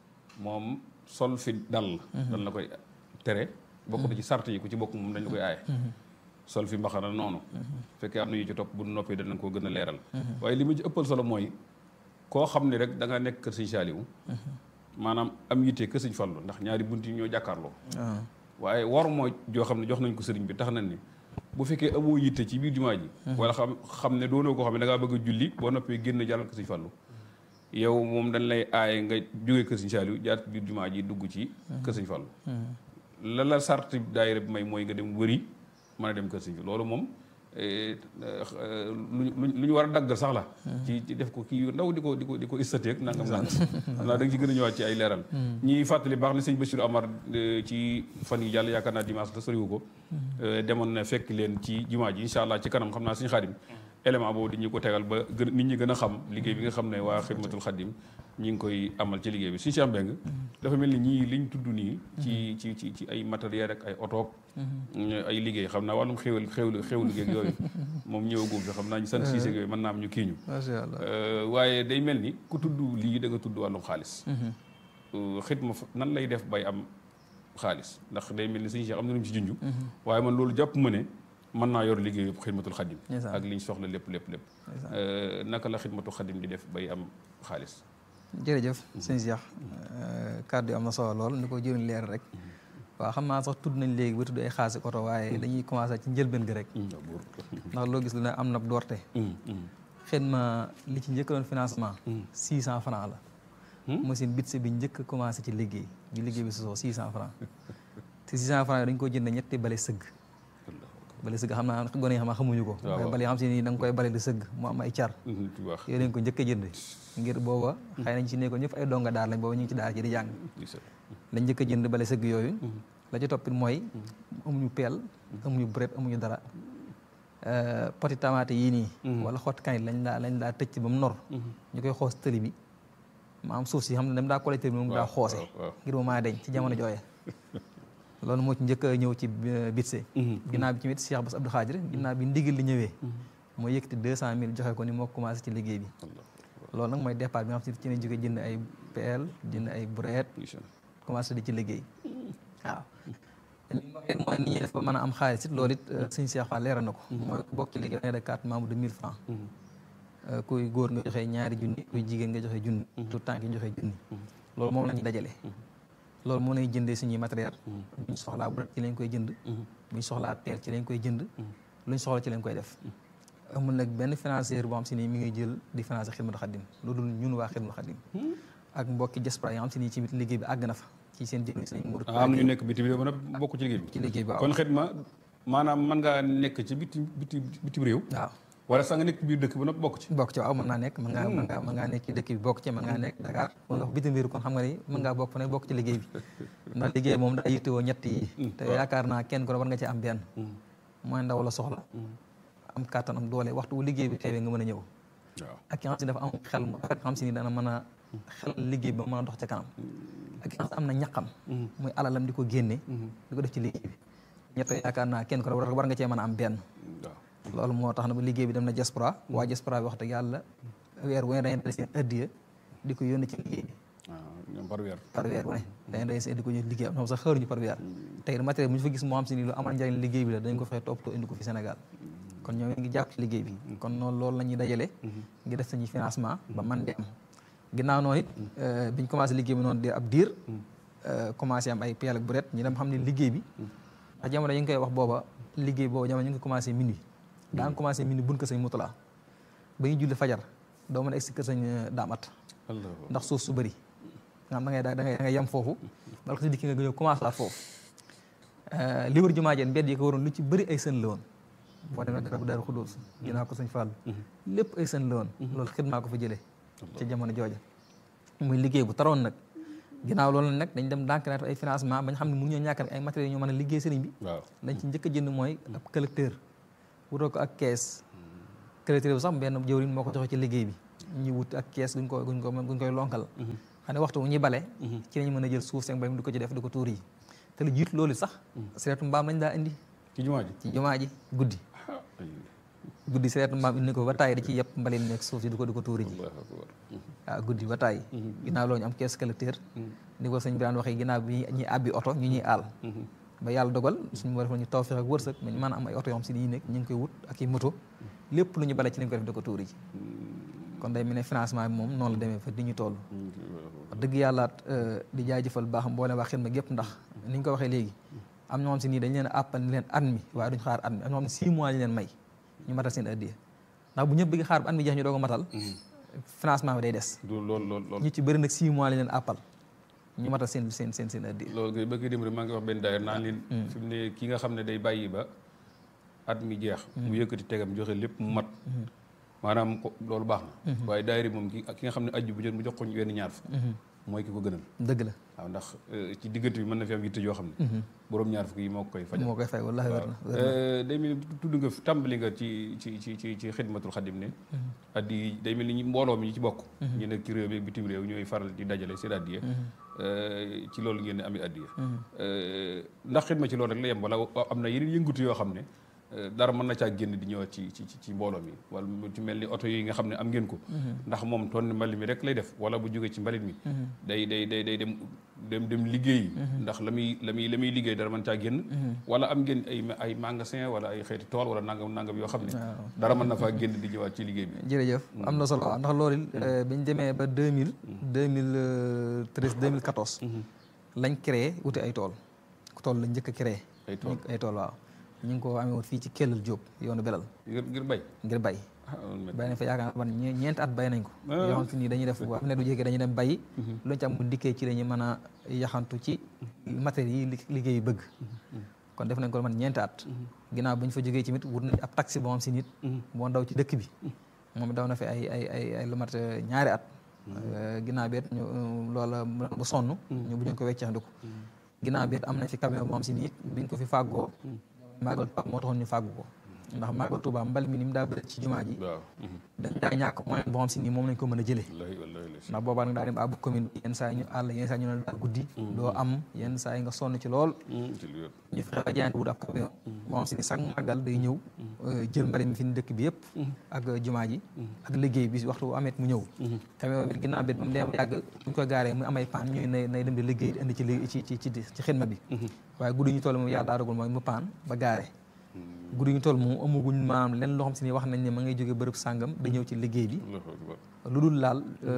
moom sol fi dal dal na koy tere bokk na ci sart yi ku ci bokk moom dañ la koy aaye sol fi mbaxana noonu fekkee am na yu ci topp bu noppee danañ koo gën a leeral waaye li ma ci ëppal solo mooy koo xam ne rek da nga nekk kër sëñ Saaliwu maanaam am yitte kër sëñ Fallu ndax ñaari bunt yi ñoo jàkkaarloo ah waaye war moo joo xam ne jox nañ ko sëriñ bi tax nañ ni bu fekkee amoo yitte ci biir jumaa ji wala xam xam ne doonoo koo xam ne da ngaa bëgg a julli boo noppee génn jàllal ko sëñ Fallu yow moom dañ lay aaye nga jógee kër sëñ Saaliw jaar ci biir jumaa ji dugg ci kër sëñ Fallu la la sarti daayira bi may mooy nga dem wëri mën a dem kër sëñ bi loolu moom eh, eh, lu ñu lu ñu war a daggal sax la ci ci def ko kii yu ndaw di ko di ko di ko istateeg nangam nangam xam naa da nga ci gën a ñëwaat ci ay leeral ñi fàttali baax na sëñ Bassirou Amar eh, ci fan yi jàll yaakaar naa dimanche la soriwu ko eh, demoon na fekk leen ci jumaa ji incha allah ci kanam xam naa suñu xaadim élément boobu dañu ko tegal ba gën nit ñi gën a xam liggéey bi nga xam ne waa xidmatul xadim ñi ngi koy amal ci liggéey bi suñu Cheikh Mbeng dafa mel ni ñii liñ tudd nii ci ci ci ci ay matériel rek ay oto ay liggéey xam naa wàllum xéwal xéwlu xéwlu liggéey ak yooyu moom ñëwagum fi xam naa ñu sant Cissé ak yooyu mën naa am ñu kii ñu macha allah Euh, waaye day mel ni ku tudd lii da nga tudd wàllum xaalis Euh, xidma fa- nan lay def bay am xaalis ndax day mel ni suñu Cheikh am na lu mu ci junj waaye man loolu jàpp ma ne mën naa yor liggéey yëpp xidmatul xadim Ndeysaan. ak liñ soxla lépp lépp lépp Ndeysaan. Euh, naka la xidmatul xadim di def bay am xaalis jërëjëf sëñ Cheikh kàddu yi am na solo lool ni ko jëriñ leer rek waaw xam naa sax tudd nañ léegi ba tudd ay xaasi oto waaye dañuy commencé ci njëlbeen gi rek ndax loo gis lu ne am na doorte xidma li ci njëkk doon financement six cent francs la machine bitse bi njëkk a commencé ci liggéey bi liggéey bi sosoo six cent francs te six cent francs yi dañ ko jënd ñetti bale sëgg bale sëgg xam naa gone yi xam naa xamuñu ko waaw. waaye bale yi xam si nii da nga koy bale di sëgg mu am ay car ci wax yooyu lañ ko njëkk a jënd ngir booba xëy nañ ci nekkoon ñëpp ay donga daar lañ booba ñu ngi ci daara ji di jàng lañ njëkk a jënd bale sëgg yooyu la ci toppit mooy amuñu peel amuñu bret amuñu dara Euh, poti tamaate yii nii wala xott kanit lañ daa lañ daa tëcc ba mu nor ñu koy xoos tëli bi ma am suuf si xam ne dem daa collecté bi moom daa waaw, xoose waaw, waaw. ngir mu maa deñ ci jamono jooye loolu moo ci njëkk a ñëw ci euh, bitse ginnaaw bi ci mit Cheikh Bass Abdou Khadir ginnaaw bi ndigal li ñëwee moo yëkkati deux cent mille joxe ko ni moo commencé ci liggéey bi loolu nag mooy départ bi nga xam si ci ne jóge jënd ay peel jënd ay brouette commencé di ci liggéey waaw li mu waxee mooy ni ñuy def ba mën a am xaalis it loolu it sëñ Cheikh Fall leeral na ko mooy ku bokk ci liggéey da ngay def carte membre de mille francs Euh, kuy góor nga joxe ñaari junni kuy jigéen nga joxe junni tout temps ki joxe junni loolu moom la ñuy dajale loolu moom lañuy jëndee suñuy matériel buñ soxlaa bu ci lañ koy jënd buñ soxlaa peel ci lañ koy jënd luñ soxla ci lañ koy def amul nag benn financier boo xam si nii mi ngi jël di financer Xidmatul Xadim loolu ñun waa Xidmatul Xadim ak mbokki diaspora yi nga xam si nii ci liggéey bi àgg na fa ci seen jënd seen murid ah am na ñu nekk bitim réew mën a bokk ci liggéey bi ci liggéey bi waaw kon xidma maanaam mën ngaa nekk ci biti biti bitim réew waaw wala sax nga nekk biir dëkk ba nag bokk ci bokk ci waaw mën naa nekk mën ngaa mën ngaa mën ngaa nekk ci dëkk bi bokk ci mën ngaa nekk Dakar wala bitim réew kon xam nga ni mën ngaa bokk fa ne bokk ci liggéey bi ndax liggéey moom daa yittewoo ñett yi te yaakaar naa kenn ko war nga ci am benn mooy ndaw la soxla am kàttan am doole waxtu bu liggéey bi teewee nga mën a ñëw waaw ak ki nga xam si dafa am xel mu rafet xam si ni dana mën a xel liggéey ba mën a dox ca kanam ak ki nga xam si am na ñaqam muy alalam di ko génne di ko def ci liggéey bi ñett yaakaar naa kenn ko war war nga cee mën a am benn waaw loolu moo tax na ba liggéey bi dem na diaspora waa diaspora bi wax dëgg yàlla weer wu ne dañuy dale seen addiya di ko yónnee ci liggéey bi waaw ñoom par weer par weer wu ne dañuy dale seen di ko yónnee liggéey am na sax xëruñu par weer tey matériel bu ñu fa gis moo xam si ni lu amal njëriñ liggéey bi la dañ ko fexe toppatoo indi ko fi Sénégal kon ñoom ngi jàpp ci liggéey bi kon noonu loolu la ñuy dajale ngi def sañuy financement ba man di am ginnaaw noonu it biñ commencé liggéey bi noonu di ab diir commencé am ay peel ak buret ñu dem xam ne liggéey bi ndax jamono yi ngi koy wax booba liggéey booba jamono ñu ngi commencé minuit daa nga commencé minuit buñ ko sëñ mutala ba ñu julli fajar doo mën a egg si kër sëñ daamat ndax suuf su bëri nga xam da ngay da ngay da ngay yem foofu bala ko si dikki nga ñëw commencé la foofu li wër jumaa jeen mbedd yi ko waroon lu ci bëri ay sën la woon boo demee dara bu daaru xudóos ginnaaw ko sëñ Fàllu lépp ay sën la woon loolu xidmaa ko fa jëlee ca jamono jooja muy liggéey bu taroon nag ginnaaw loolu nag dañ dem dànk naat ay financement bañ xam ne mënuñoo ñàkk ay matériels ñoo mën a liggéey sëriñ bi waaw lañ ci njëkk a jënd mooy ab collecteur wutoo ko ak kees collecteur bi sax benn jëwriñ moo ko joxe ci liggéey bi ñu wut ak kees guñ ko guñ ko guñ koy lonkal xam ne waxtu wu ñuy bale ci lañu mën a jël suuf seen mbay mi di ko ci def di ko tuur yi te lu jiitu loolu sax sereetu mbaam lañ daa indi ci jumaa ji ci jumaa ji guddi guddi sereetu mbaam indi ko ba tàyyi da ci yëpp mbalit nekk suuf si di ko di ko tuuri ji Allahu akbar waaw guddi ba tàyyi ginnaaw loolu ñu am kees collecteur ni ko sëñ bi daan waxee ginnaaw bi ñuy àbbi oto ñu ñuy aal ba yàlla dogal suñu war def ñu tawfeex ak wërsëg ñu mën a am ay oto yoo xam si dañuy nekk ñu ngi koy wut ak i moto lépp lu ñu bale ci lañ ko def di ko tuuri ji kon day mel ne financement bi moom noonu la demee fa di ñu toll wax dëgg yàlla di jaajëfal baax mboolem waa xidma gépp ndax ni ñu ko waxee léegi am ñoo xam si nii dañ leen a àppal ni leen at mi waaye duñ xaar at mi am ñoo xam ne six mois lañ leen may ñu matal seen addiya ndax bu ñëpp bëgg xaar ba at mi jeex ñu doog a matal financement bi day des du lool lool lool ñu ci bëri nag six mois lañ leen àppal ñu matal seen seen seen seen addiya loolu kay bëgg dem rek maa ngi wax benn daayira naan leen fi mu ne ki nga xam ne day bàyyi ba at mi jeex mu yëkkati tegam joxe lépp mu mat maanaam ko loolu baax na waaye daayira moom ki ki nga xam ne ajju bu jot mu jox ko ñu wenn ñaar fa mooy ki ko gënal dëgg la waaw ndax ci diggante bi mën na fi am yitte yoo xam ne borom ñaar fukk yi moo ko koy fajal moo koy fay wallaahi wér na wér na day mel ni tudd nga fi tàmbali nga ci ci ci ci ci xidmatul xadim ne addi yi day mel ni ñi mbooloo mi ñi ci bokk ñu nekk ci réew mi ak bitim réew ñooy faral di dajale seen addiye ci loolu ngeen di amee addiye ndax xidma ci loolu rek la yem wala am na yeneen yëngutu yoo xam ne dara mën na caa génn di ñëwaat ci ci ci mbooloo mi wala mu ci mel ni oto yi nga xam ne am ngeen ko ndax moom tonn mbalit mi rek lay def wala bu jógee ci mbalit mi day day day day dem dem dem liggéey ndax la muy la muy la muy liggéey dara mën caa génn wala am ngeen ay ay magasin wala ay xeeti tool wala nangam nangam yoo xam ne dara mën na faa génn di ñëwaat ci liggéey bi jërëjëf am na solo ndax loolu bi ñu demee ba deux mille deux mille treize deux mille quatorze lañ créé wuti ay tool tool lañ njëkk a créé ay tool ay tool waaw ñu ngi ko amee woon fii ci Kellal Diop yoonu Belal ngir ngir bay ngir bay bay nañ fa yaakaar naa man ñeenti at bay nañ ko yoo xam te nii dañuy def am ne du jékkee dañuy dem bay luñu ci am bu dikkee ci dañuy mën a yaxantu ci matériels yi liggéey bëgg kon def nañ ko man ñeenti at ginnaaw bu ñu fa jógee ci mit wut nañ ab taxi boo xam si nit moo daw ci dëkk bi moom daw na fi ay ay ay ay lu mat ñaari at ginnaaw bi ñu loola bu sonn ñu bu ñu ko wecceexndiku ginnaaw bi am nañ fi camion boo xam si nit biñ ko fi fàggoo màggal Tuubaa moo taxoon ñu fàggu ko ndax màggal Tuubaa mbal mi ni mu daa bëri ci jumaa ji waaw dañ daa ñàkk moyen boo xam si nii moom lañ ko mën a jëlee wallahi wallahi ndax boobaa nag daa dem àbb commune bi yenn saa yi ñu àll yenn saa yi ñu ne daa guddi doo am yenn saa yi nga sonn ci lool ci lu wér ñu fexe ba jaayante wut ab camion boo xam si ni chaque màggal day ñëw jël mbalit mi fi ni dëkk bi yëpp ak jumaa ji ak liggéey bi waxtu bu amet mu ñëw camion bi ginnaaw bi mu dem yàgg buñ ko gaaree mu amay paan ñuy nay nay dem di liggéey di indi ci ci ci ci ci xidma bi waaye guddi ñu toll moom yàlla daa dogal mooy mu paan ba gaare guddi ñu toll moom amaguñ maanaam lenn loo xam si ni wax nañ ne ma ngay jóge bërëb sàngam da ñëw ci liggéey bi allahu akbar lu dul laal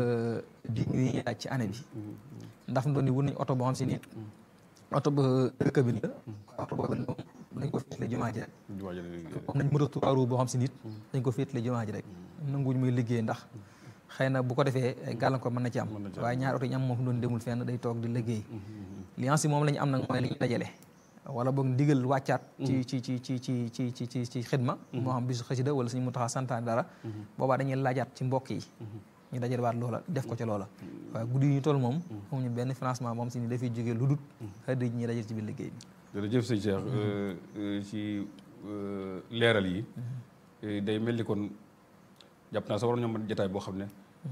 di ñuy laaj ci année bi ndax mu doon ni wut nañ oto boo xam si ni oto ba dëkk bi la oto boobu moom dañ ko féetale jumaa ji rek jumaa ji la liggéey am nañ moto trois roues boo xam si nit dañ ko féetale jumaa ji rek nanguwuñ muy liggéey ndax xëy na bu ko defee gàllankoor mën na ci am waaye ñaari oto yi ñu am moom fi doon demul fenn day toog di liggéey li si moom la ñu am nag mooy li ñu dajale wala boog ndigal wàccaat ci ci ci ci ci ci ci ci ci xidma moo xam bisu xasida wala suñu mu taxaa santaane dara boobaa dañuy laajaat ci mbokk yi ñu dajal waat loola def ko ca loola waaye guddi yi ñu toll moom xamuñu benn financement moom si ni dafay jógee lu dut xëy ñi dajal ci biir liggéey bi jërëjëf sëñ Cheikh ci leeral yi day mel ni kon jàpp naa sa waroon ñoo mën jataay boo xam ne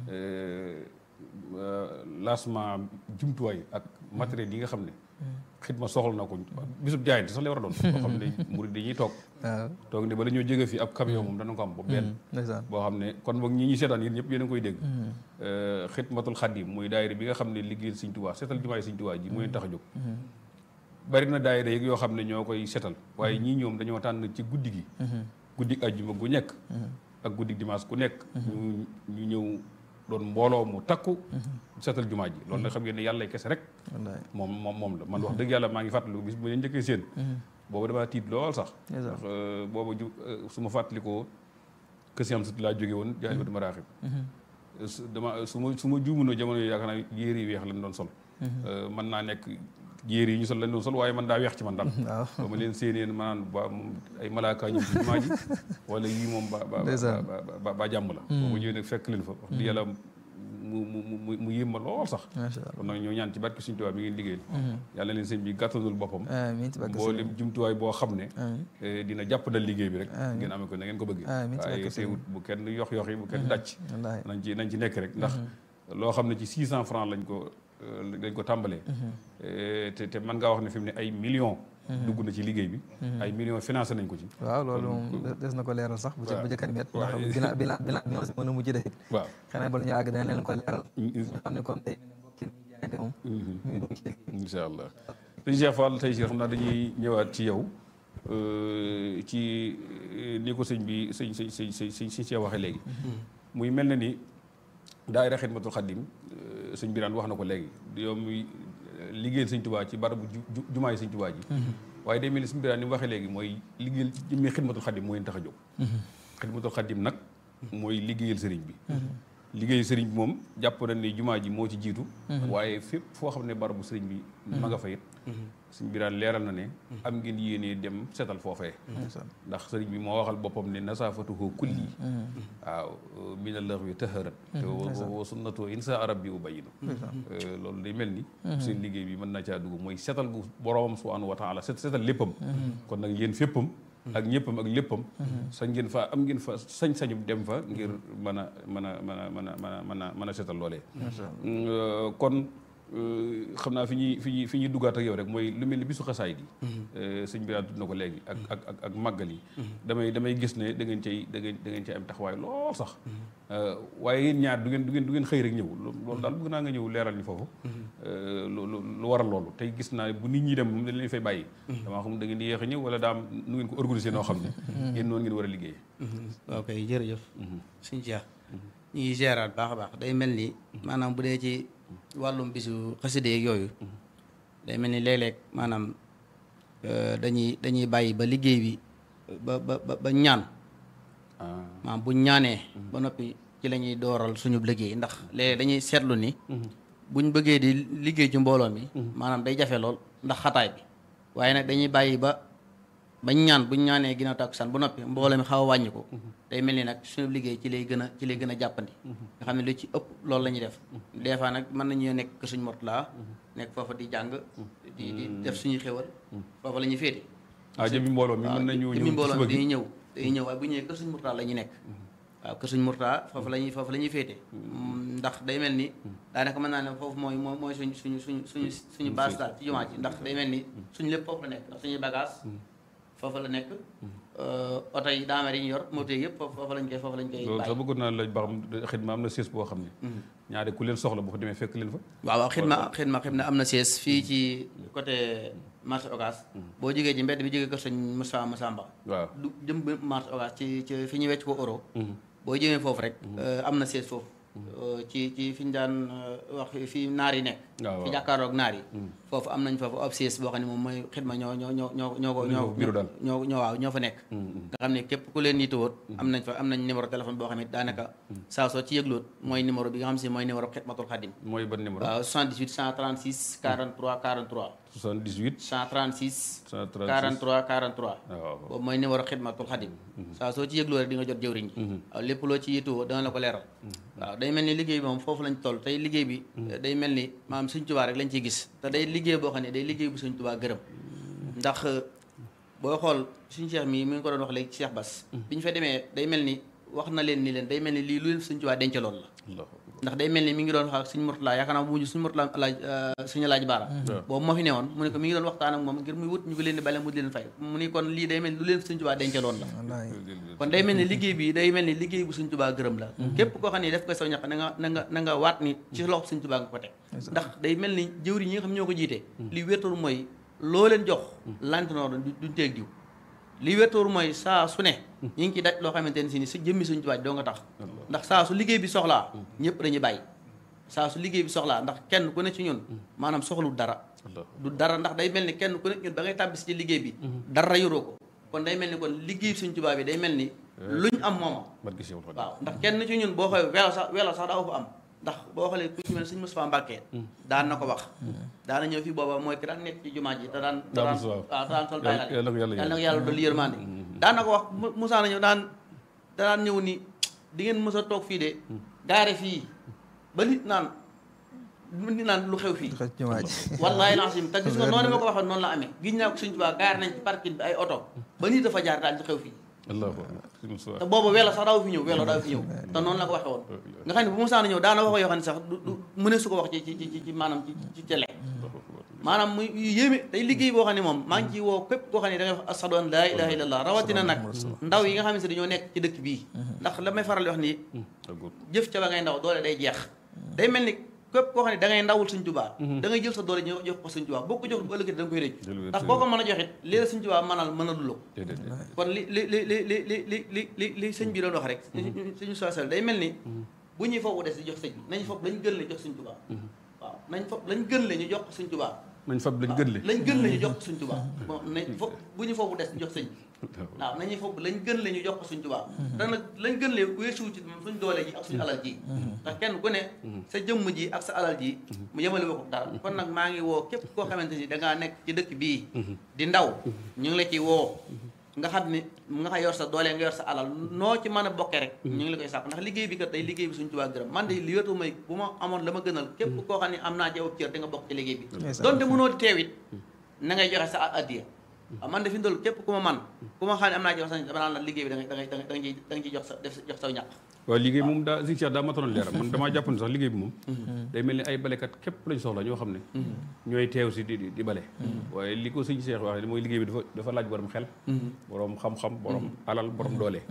lancement jumtuwaay ak matériel yi nga xam ne xidma soxla na ko bisub jaayante sax lay war a doon boo xam ne murid dañuy toog toog ne bala ñoo jóge fii ab camion moom dana ko am ba benn boo xam ne kon boog ñi ñuy seetaan yéen ñëpp yéen a ngi koy dégg xidmatul xadim muy daayira bi nga xam ne liggéeyal Sëñ Tuubaa seetal jumaay Sëñ Tuubaa ji mu leen tax a jóg bari na daayira yeeg yoo xam ne ñoo koy seetal waaye ñii ñoom dañoo tànn ci guddi gi guddi ajjuma gu nekk ak guddi dimanche ku nekk ñu ñu ñëw doon mbooloo mu takku seetal jumaa ji loolu nag xam ngeen ne yàlla kese rek moom moom moom la man wax dëgg yàlla maa ngi fàttaliku bis bu leen njëkkee seen boobu damaa tiit lool sax ndax booba ju su ma fàttalikoo kësi am sut laa jóge woon jaay batu maraaxib dama su ma su ma juumunoo jamono yooyu yaakaar naa yéer yi weex lañ doon sol mën naa nekk yéer yi ñu sol lañ doon sol waaye man daa weex ci man daal ba ma leen séeneen ma naan ba moom ay malaaka ñëw ci jumaa ji wala yii moom ba ba ba jàmm la boobu ñëwee nag fekk leen fa wax di yàlla mu mu mu mu yéem ma lool sax kon nag ñoo ñaan ci barke Sëñ Tuubaa bi ngeen liggéeyal yàlla leen sëñ bi gàttanul boppam mboolem jumtuwaay boo xam ne dina jàpp dal liggéey bi rek ngeen amee ko na ngeen ko bëggee waaye teewut bu kenn yox yox yi bu kenn dàcc nañ ci nañ ci nekk rek ndax loo xam ne ci 600 francs lañ ko dañ ko tàmbalee te te mën ngaa wax ne fi mu ne ay millions dugg na ci liggéey bi ay millions financé nañ ko ci waaw loolu moom des na ko leeral sax bu ci bu jëkkat met ndax bila bila bila mën a mujj de waaw xanaa bala ñu àgg dana leen ko leeral xam ne comme tey mbokki jaayante moom incha allah sëñ Cheikh Fall tey si xam naa dañuy ñëwaat ci yow ci ni ko sëñ bi sëñ sëñ sëñ sëñ sëñ sëñ Cheikh waxee léegi muy mel na ni daayira Xidmatul Xadim sëñ Birane wax na ko léegi yow muy liggéeyal sëñ Tuubaa ci barabu jumaay sëñ Tuubaa ji waaye day mel ni sëñ Birane ni mu waxee léegi mooy liggéeyal ci jëmmi Xidmatul Xadim moo leen tax a jóg Xidmatul Xadim nag mooy liggéeyal sëriñ bi liggéeyal sëriñ bi moom jàpp nañ ne jumaa ji moo ci jiitu waaye fépp foo xam ne barabu sëriñ bi ma nga fa it sëñ Birane leeral na ne am ngeen yéenee dem seetal foofee ndax sëriñ bi moo waxal boppam ne nasaafatuhu kulli waaw mina laxwi taharat te wa sunnatu insa arab bi ubayinu loolu day mel ni seen liggéey bi mën na caa dugg mooy seetal gu boroomam subhanahu wa taala set seetal léppam kon nag yéen féppam ak ñëppam ak léppam sañ ngeen fa am ngeen fa sañ-sañu dem fa ngir mën a mën a mën a mën a mën a mën a mën a seetal loolee kon xam naa fi ñuy fi ñuy fi ñuy duggaat ak yow rek mooy lu mel ni bisu xasaay di sëñ bi tudd na ko léegi ak ak ak ak màggal yi damay damay gis ne da ngeen cay da ngeen da ngeen cay am taxawaay lool sax waaye yéen ñaar du ngeen du ngeen du ngeen xëy rek ñëw loolu daal bëgg naa nga ñëw leeral ñu foofu lu lu waral loolu tey gis naa bu nit ñi dem moom dañ leen fay bàyyi damaa xam da ngeen di yéex a ñëw wala daam nu ngeen ko organiser noo xam ne yéen noonu ngeen war a liggéey ok jërëjëf suñ Cheikh ñu ngi géraat baax a baax day mel ni maanaam bu dee ci wàllum bisu xaside yeeg yooyu day mel ni léeg-léeg maanaam dañuy dañuy bàyyi ba liggéey bi ba ba ba ñaan maanaam buñ ñaanee ba noppi ci la ñuy dooral suñu liggéey ndax léeg dañuy seetlu ni buñ bëggee di liggéey ci mbooloo mi maanaam day jafe lool ndax xataay bi waaye nag dañuy bàyyi ba bañ ñaan buñ ñaanee ginnaaw takkusaan ba noppi mbooloo mi xaw a wàññi ko day mel ni nag suñu liggéey ci lay gën a ci lay gën a jàppandi nga xam ne lu ci ëpp loolu la ñuy def des fois nag mën nañu nekk suñ mortala nekk foofa di jàng di di def suñuy xéwal foofa la ñuy féete ah jëmmi mbooloo mi mën nañu jëmmi mbooloo mi dañuy ñëw dañuy ñëw waaye bu ñëwee kër suñ mortala la ñuy nekk waaw kër suñ mortala foofu la ñuy foofu la ñuy féete ndax day mel ni daanaka mën naa ne foofu mooy mooy mooy suñ suñu suñu suñu suñu base daal ci jumaa ji ndax day mel ni suñu lépp foofu la nekk ndax suñuy bagage foofu la nekk oto yi daamar yi ñu yor moto yëpp foofu lañ koy foofu lañ koy loolu sax bëggoon naa laaj ba xam xidma am na siis boo xam ne ñaari ku leen soxla bu fa demee fekk leen fa waaw waaw xidma xidma xidma am na siis fii ci côté marché Ocass boo jógee ci mbedd bi jógee kër sëñ Moussa Massamba waaw du jëm marché Ocass ci ci fi ñuy wecc ko euro boo jëmee foofu rek am na siis foofu ci ci fi ñu daan wax fi naar yi nekk waaw fi jàkkaaroog naar yi foofu am nañ foofu ab siis boo xam ne moom mooy xidma ñoo ñoo ñoo ñoo ñoo ko ñoo bureau daal. ñoo ñoo waaw ñoo fa nekk nga xam ne képp ku leen yittewoot am nañ fa am nañ numéro téléphone boo xam ne daanaka saa soo ci yëgloot mooy numéro bi nga xam si mooy numéro xidmatul xadim mooy ban numéro. waaw 78 136 43 43 78. 136 136 43 43 waaw. boobu mooy numéro xidmatul xadim saa soo ci yëgloo rek di nga jot jëwriñ ji waaw lépp loo ci yittewoo dana la ko leeral waaw day mel ni liggéey bi moom foofu lañ toll tey liggéey bi day mel ni maanaam Sëñ Tuubaa rek lañ ciy gis te day liggéey boo xam ne day liggéey bu Sëñ Tuubaa gërëm ndax booy xool suñu Cheikh mi mi ngi ko doon wax léegi ci Cheikh Bass bi ñu fa demee day mel ni wax na leen ni leen day mel ni lii lu leen Sëñ Tuubaa dencaloon la Allahu ndax day mel ni mi ngi doon wax ak suñu Murtala yaakaar naa bu mujj suñu Murtala laaj suñu laaj baara boobu moo fi newoon mu ne ko mi ngi doon waxtaan ak moom ngir muy wut ñu ko leen di bale mu di leen fay mu ni kon lii day mel ni lu leen Sëñ Tuubaa dencaloon la wallaay kon day mel ni liggéey bi day mel ni liggéey bu Sëñ Tuubaa gërëm la képp koo xam ne def ko saw ñaq na nga na nga na nga waat ni ci loxo Sëñ Tuubaa nga ko teg ndax day mel ni jëwri ñi nga xam ñoo ko jiite li wéetoor mooy loo leen jox lantinoor duñ teeg diw li wéetoor mooy saa su ne ñi ngi ci daj loo xamante ne si ni su jëmmi Sëñ Tuubaa doo nga tax ndax saa su liggéey bi soxlaa ñëpp dañuy bàyyi saa su liggéey bi soxlaa ndax kenn ku ne ci ñun maanaam soxlu dara Allah. du dara ndax day mel ni kenn ku ne ñun ba ngay tàbbisi ci liggéey bi dara yoroo ko kon day mel ni kon liggéey Sëñ Tuubaa bi day mel ni luñ am mooma barke Seexul Xadiim. waaw ndax kenn ci ñun boo xoolee welo sax welo sax daa ko am ndax boo xoolee ku ci mel Sëñ Mustafaa Mbàkke daan na ko wax daana ñëw fii booba mooy ki daan nekk ci jumaa ji te daan te Daa daan Mustafaa. waaw te daan sol Yàlla- baylaal yàlla na ko yàlla yàlla na ko yàlla dolli yërmande daan na ko wax Mu- Musaa na ñëw daan da daan ñëw ni di ngeen mës a toog fii de gaare fii ba nit naan nit naan lu xew fii xëy ci jumaa ji wallahi lancim te gis nga noonu ma ko waxoon noonu la amee gis naa ko Sëñ Tuubaa gaar nañ ci parking bi ay oto ba nit dafa jaar daal di xew fii Allahu akbar. Sëñ Mustafaa. te boobu welo sax daaw fi ñëw welo daaw fi ñëw te noonu la ko waxee woon nga xam ne bu mu saana ñëw daana wax yoo xam ne sax du du mëne su ko wax ci ci ci ci maanaam ci ci télé Allahu akbar. maanaam muy yéeme day liggéey boo xam ne moom maa ngi ci woo képp koo xam ne da ngay wax ashadu an laa ilaha illallah rawatina nag ndaw yi nga xam ne dañoo nekk ci dëkk bii ndax la may faral di wax ni Ak góor. jëf ca ba ngay ndaw doole day jeex day mel ni képp koo xam ne da ngay ndawul Sëñ Tuubaa da ngay jël sa doole ñu jox ko Sëñ Tuubaa boo ko jox bu ëllëgee da nga koy rëcc Jël wér ndax boo ko mën a joxit lii la Sëñ Tuubaa mënal mënalu la ko Déedéet, déedéet. kon li li li li li li li li li li sëñ bi doon wax rek suñu sosal day mel ni bu ñuy foofu des di jox sëñ bi nañ foofu lañ gën le jox Sëñ Tuubaa waaw nañ foofu lañ gën le ñu jox ko Sëñ Tuubaa nañ fab lañ gën le. lañ gën le ñu jox ko Sëñ Tuubaa bon nañ foofu bu ñu foofu des di jox sëñ bi waaw nañuy foofu lañ gën le ñu jox ko Sëñ Tuubaa te nag lañ gën le weesuwu ci suñ doole ji ak suñu alal ji ndax kenn ku ne sa jëmm ji ak sa alal ji mu yemale ko dara kon nag maa ngi woo képp koo xamante ni da ngaa nekk ci dëkk bii di ndaw ñu ngi la ci woo nga xam ne nga xam yor sa doole nga yor sa alal noo ci mën a bokkee rek ñu ngi la koy sàpp ndax liggéey bi kat day liggéey bi Sëñ Tuubaa gërëm man de li wétu may bu ma amoon la ma gënal képp koo xam ne am naa jawab cër di nga bokk ci liggéey bi Ndeysaan. donte mënoo di teewit na ngay joxe sa addiya waaw man de fi mu toll képp ku ma man ku ma xam ne am naa jox sa dama naan la liggéey bi da ngay da ngay da ngay ciy da nga ciy jox sa def jox saw ñàkk waaw liggéey moom daa si Cheikh daa mataloon leeram man damaa jàpp ne sax liggéey bi moom day mel ni ay balekat képp lañ soxla ñoo xam ne ñooy teew si di di- di bale waaye li ko sëñ Cheikh waxee mooy liggéey bi dafa dafa laaj borom xel borom xam-xam borom alal borom doole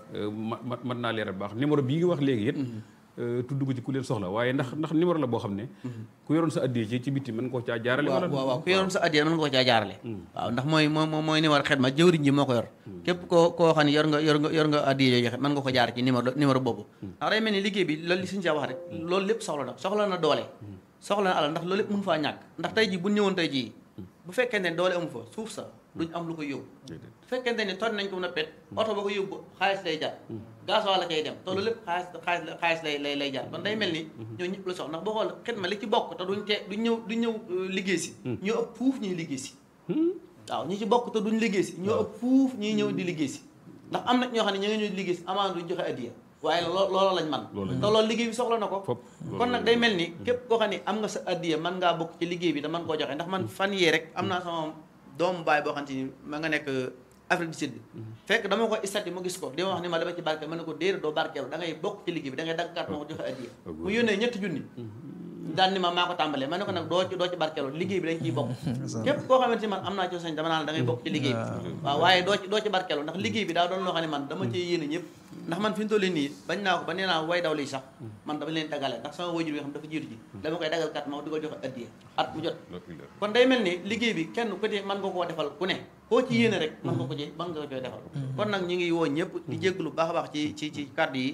ma ma mat naa leeral bu baax numéro bii nga wax léegi it tudd ko ci ku leen soxla waaye ndax ndax numéro la boo xam ne ku yoroon sa addiyee ci ci bitti mën koo caa jaarale waaw wala waaw waaw ku yoroon sa addiya mën nga ko caa jaarale waaw ndax mooy moo moo mooy numéro xet ma jëwriñ ji moo ko yor képp koo koo xam ne yor nga yor nga yor nga addiya yooyu joxe mën nga ko jaar ci numéro numéro boobu ndax day mel ni liggéey bi loolu li suñu saa wax rek loolu lépp soxla na soxla na doole soxla na alal ndax loolu lépp mënu faa ñàkk ndax tey ji bu ñëwoon tey jii bu fekkente ne doole amu fa suuf sa duñ am lu ko yóbbu bu fekkente ne toj nañ ko mën a pet oto ba ko yóbbu xaalis lay jar gaz wala cay dem te loolu lépp xaalis xaalis la- xaalis lay lay lay jar kon day mel ni ñoo ñëpp la soxla ndax boo xool xidma li ci bokk te duñ te duñ ñëw duñ ñëw euh, liggéey si ñoo ëpp fuuf ñuy liggéey si waaw ñi ci bokk te duñ liggéey si ñoo ëpp fuuf ñuy ñëw di liggéey si ndax am na ñoo xam ne ña nga ñëw di liggéey si amaan duñ joxe addiya waaye loo loolu lañ man Loolu lañ te loolu liggéey bi soxla na ko Fop. kon nag day mel ni képp koo xam ne am nga sa addiya mën ngaa bokk ci liggéey bi te mën koo joxe ndax man fan yee rek am naa sama doomu baay boo xam te ni ma nga nekk Afrique du Sud fekk dama ko istati mu gis ko di ma wax ni ma dama ci barke ma ne ko déedéet doo barkeelu da ngay bokk ci liggéey bi da ngay dagg carte ma ko joxe addiya mu yónnee ñetti junni daal ni ma maa ko tàmbalee ma ne ko nag doo ci doo ci barkeelu liggéey bi dañ ciy bokk képp koo xamante ni man am naa ci sañ dama naan da ngay bokk ci liggéey bi waaw waaye doo ci doo ci barkeelu ndax liggéey bi daa doon loo xam ne man dama cee yéene ñëpp ndax man fi mu toll nii bañ naa ko ba nee naa way daw lii sax man dama leen dagale ndax sama wajur yi nga xam dafa jiitu ji dama koy dagal kat ma di ko joxe addiya at mu jot kon day mel ni liggéey bi kenn ku ne mën nga koo defal ku ne koo ci yéene rek mën nga ko ci mën nga ko koy defal kon nag ñu ngi woo ñëpp di jégglu baax a baax ci ci ci kàddu yi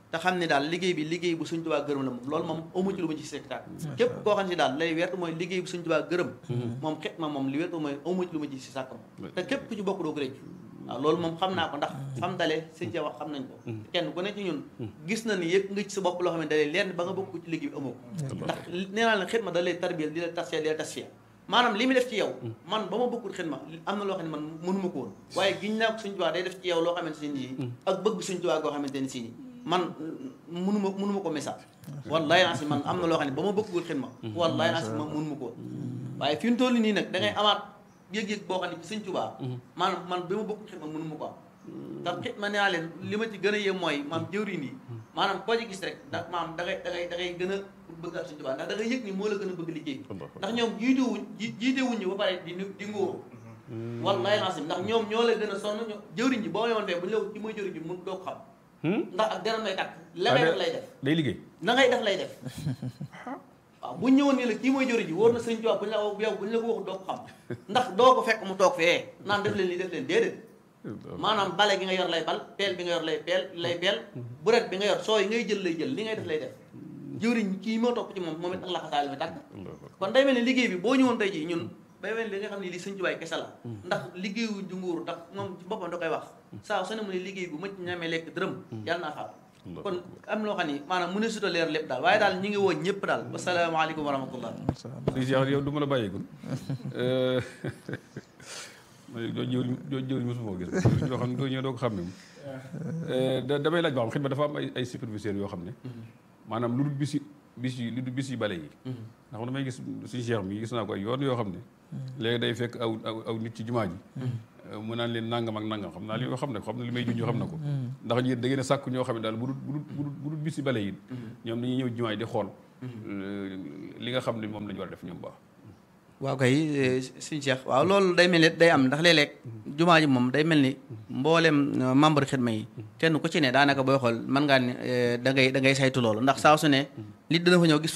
te xam ne daal liggéey bi liggéey bu Sëñ Tuubaa gërëm la moom loolu moom amu ci lu ma ci sectaat képp koo xam ne daal lay wert mooy liggéey bu Sëñ Tuubaa gërëm moom xet ma moom li wert mooy amu ci lu ma ci si sàkk moom te képp ku ci bokk doo ko réccu waaw loolu moom xam naa ko ndax fam dalee sëñ ca wax xam nañ ko kenn ku ne ci ñun gis na ni yëpp nga ci sa bopp loo xam ne dalee lenn ba nga bokk ci liggéey bi amoo ko ndax nee naa leen xet ma da lay tarbiyal di la tasfiya di la tasfiya maanaam li mu def ci yow man ba ma bokkul xet ma am na loo xam ne man mënuma ko woon waaye giñ naa ko Sëñ Tuubaa day def ci yow loo xamante ne nii ak bëgg Sëñ Tuubaa goo xamante ne si nii man mënuma mënuma ko message wallaay naa si man am na loo xam ne ba ma bokkul xet ma wallaay naa si man mënuma ko woon waaye fi mu toll nii nag da ngay amaat yëg-yëg boo xam ne ci Sëñ Tuubaa maanaam man ba ma bokkul xet ma mënuma ko am ndax xit ma nee naa leen li ma ci gën a yem mooy maam jëwriñ yi maanaam koo ci gis rek ndax maam da ngay da ngay da ngay gën a bëgg ak Sëñ Tuubaa ndax da ngay yëg ni moo la gën a bëgg liggéey ndax ñoom jiitewuñ jiitewuñ ñu ba pare di di ngóoru wallaay naa si ndax ñoom ñoo lay gën a sonn ñoo jëwriñ ji boo yoon fee bu ñu la ci mooy jëwriñ ji mun doo ko xam ndax ak deram lay takk la ngay def lay def day liggéey na ngay def lay def waaw bu ñëwoon ni la kii mooy jëwriñ ji wóor na Sëñ Tuubaa bu ñu la yow bu ñu la ko waxu doo ko xam ndax doo ko fekk mu toog fee naan def leen lii def leen déedéet maanaam bale gi nga yor lay bal peel bi nga yor lay peel lay peel buret bi nga yor soo yi ngay jël lay jël li ngay def lay def jëwriñ kii moo topp ci moom moom it ak laxasaay la mi tàgg kon day mel ni liggéey bi boo ñëwoon tey jii ñun day mel ni li nga xam ne lii Sëñ Tuubaa kese la ndax liggéeyu junguuru ndax moom ci boppam da koy wax saa su ne mu ne liggéey bu mëcc ñamee lekk dërëm yàlla naa faatu kon am loo xam ni maanaam mu ne suta leer lépp daal waaye daal ñi ngi woon ñëpp daal wasalaamaaleykum wa rahmatullah di Cheikh yow du ma la bàyyeegul doo jëwriñ doo jëwriñ mosuma ko gis yoo xam ne doo ñëw doo ko xam ne moom damay laaj ba xam xidma dafa am ay ay superviseurs yoo xam ne maanaam lu dul bis yi bis yi lu dul bis yi bale yi ndax damay gis suñu cheikh mi gis naa ko ay yoon yoo xam ne léegi day fekk aw aw nit ci jumaa ji mu naan leen nangam ak nangam xam naa li yoo xam ne xam na li may junj xam na ko ndax yéen da ngeen a sàkk ñoo xam ne daal bu dul bu dul bu dul bis yi bale yi ñoom dañuy ñëw jumaa ji di xool li nga xam ne moom lañu war a def ñoom baax waaw kay suñu Cheikh waaw loolu day mel ni day am ndax léeg-léeg jumaa ji moom day mel ni mboolem membre xidma yi kenn ku ci ne daanaka booy xool mën ngaa ne da ngay da ngay saytu loolu ndax saa su ne nit dana fa ñëw gis fa